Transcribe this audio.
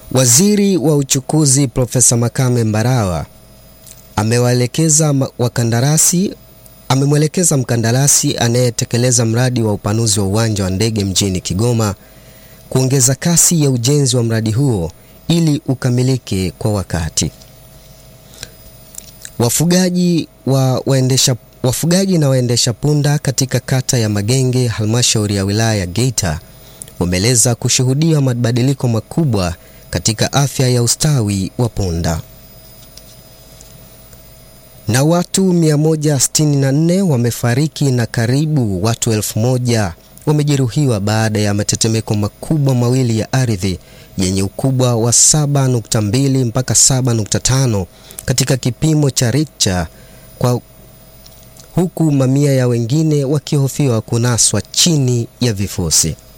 Waziri wa Uchukuzi Profesa Makame Mbarawa amewaelekeza wakandarasi amemwelekeza mkandarasi anayetekeleza mradi wa upanuzi wa uwanja wa ndege mjini Kigoma kuongeza kasi ya ujenzi wa mradi huo ili ukamilike kwa wakati. Wafugaji, wa waendesha, wafugaji na waendesha punda katika kata ya Magenge halmashauri ya wilaya ya Geita wameeleza kushuhudia mabadiliko makubwa katika afya ya ustawi wa punda. Na watu 164 wamefariki na karibu watu elfu moja wamejeruhiwa baada ya matetemeko makubwa mawili ya ardhi yenye ukubwa wa 7.2 mpaka 7.5 katika kipimo cha Richter kwa huku mamia ya wengine wakihofiwa kunaswa chini ya vifusi.